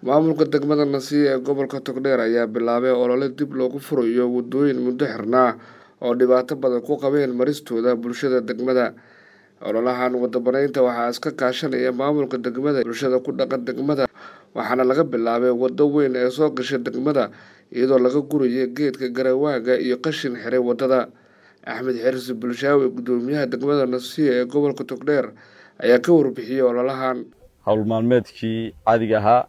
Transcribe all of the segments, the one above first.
maamulka degmada nasiya ee gobolka togdheer ayaa bilaabay olole dib loogu furayo waddooyin muddo xirnaa oo dhibaato badan ku qabeen maristooda bulshada degmada ololahan wadabanaynta waxaa iska kaashanaya maamulka degmada bulshada ku dhaqan degmada waxaana laga bilaabay waddo weyn ee soo gasha degmada iyadoo laga guraya geedka garawaaga iyo qashin xiray waddada axmed xirsi bulshaawi guddoomiyaha degmada nasiya ee gobolka togdheer ayaa ka warbixiyey ololahan howl maalmeedkii caadiga ahaa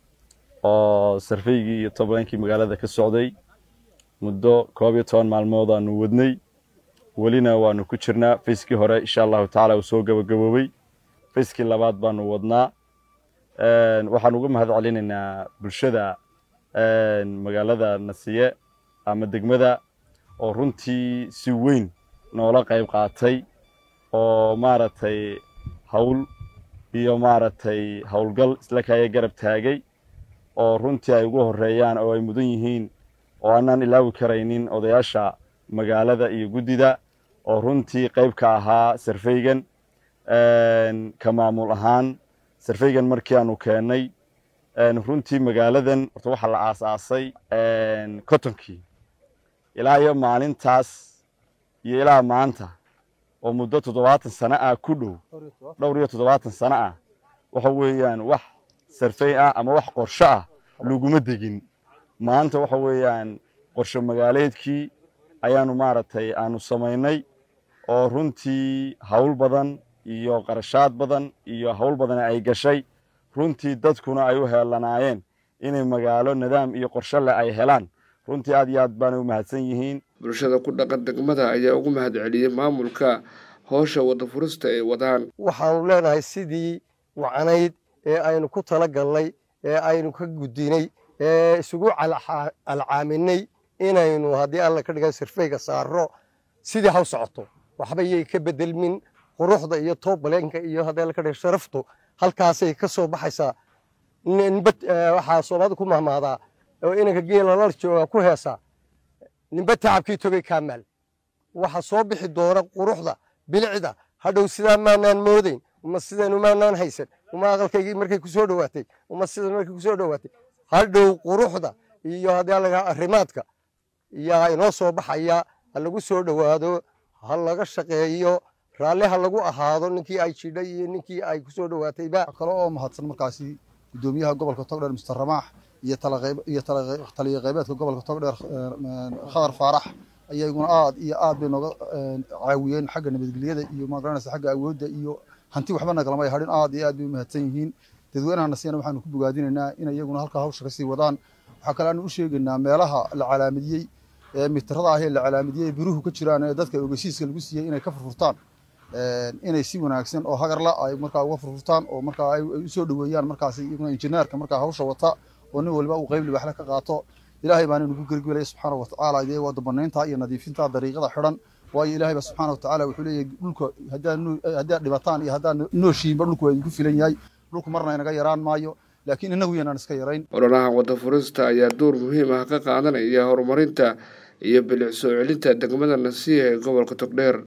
oo sarfaygii iyo tobankii magaalada ka socday muddo koob iyo toban maalmood aanu wadnay welina waanu ku jirnaa fayskii hore insha allahu tacaala uu soo gabagaboobey fayskii labaad baanu wadnaa waxaan uga mahad celinaynaa bulshada magaalada nasiye ama degmada oo runtii si weyn noola qayb qaatay oo maaragtay hawl iyo maaragtay howlgal isla kaaya garab taagay oo runtii ay ugu horeeyaan oo ay mudan yihiin oo aanaan ilaawi karaynin odayaasha magaalada iyo guddida oo runtii qayb ka ahaa sarfaygan ka maamul ahaan sarfaygan markii aanu keennay runtii magaaladan horta waxaa la aasaasay cottonkii ilaa iyo maalintaas iyo ilaa maanta oo muddo toddobaatan sano ah ku dhow dhowr iyo toddobaatan sano ah waxa weeyaan wax sarfay ah ama wax qorsho ah laguma degin maanta waxa weeyaan qorsho magaaleedkii ayaanu maaragtay aanu samaynay oo runtii hawl badan iyo qarashaad badan iyo hawl badan ay gashay runtii dadkuna ay u heelanaayeen inay magaalo nidaam iyo qorsho leh ay helaan runtii aad iyo aad baanay u mahadsan yihiin bulshada ku dhaqan degmada ayaa ugu mahad celiyey maamulka howsha wadda furista ay wadaan waxaanu leenahay sidii wacnayd ee aynu ku tala galnay ee aynu ka gudinay ee isugu alcaaminay inaynu haddii alla ka dhiga sirfayga saaro sidii haw socoto waxba yay ka bedelmin quruxda iyo toobaleenka iyo haddii alla ka dhiga sharaftu halkaasay ka soo baxaysaa ninba waxaa soomaalida ku mahmaadaa oo inanka geela la jooga ku heesaa ninba tacabkii togay kaamaal waxa soo bixi doona quruxda bilicda hadhow sidaa maanaan moodayn uma sidanu maanaan haysan uma aqalkaygii markay ku soo dhowaatay uma sidan markay ku soo dhowaatay hadhow quruxda iyo haddii alaga arrimaadka yaa inoo soo baxaya ha lagu soo dhowaado ha laga shaqeeyo raalli ha lagu ahaado ninkii ay jidhay iyo ninkii ay ku soo dhowaatayba kale oo mahadsan markaasi guddoomiyaha gobolka togdheer mister ramaax iyo iyo taliya qaybeedka gobolka togdheer khadar faarax ayaguna aad iyo aad bay nooga caawiyeen xagga nabadgelyada iyo magaranaysa xagga awoodda iyo hanti waxba nagalamay hadhin aad iyo aad bay u mahadsan yihiin dadweynaha nasiyana waxaanu ku bogaadinaynaa in iyaguna halkaa hawsha kasii wadaan waxaa kale aanu u sheegaynaa meelaha la calaamadiyey ee mitirada ah ee la calaamadiyey biruhu ka jiraan ee dadka ogeysiiska lagu siiyey inay ka furfurtaan inay si wanaagsan oo hagarla ay markaa uga furfurtaan oo markaa ay u soo dhoweeyaan markaas iyaguna injineerka markaa hawsha wata oo nin waliba uu qayb libaxle ka qaato ilaahay baana nagu gergelaya subxaana watacaala idee waa dabanaynta iyo nadiifinta dariiqada xidhan waayo ilaahay ba subxaana watacaala wuxuu leeyahay dhulka haddaad dhibataan iyo haddaad nooshiinba dhulku waa idinku filan yahay dhulku marna inaga yaraan maayo laakiin inagu yanaan iska yarayn ololahan wadda furista ayaa door muhiim ah ka qaadanaya horumarinta iyo bilic soo celinta degmada nasiya ee gobolka togdheer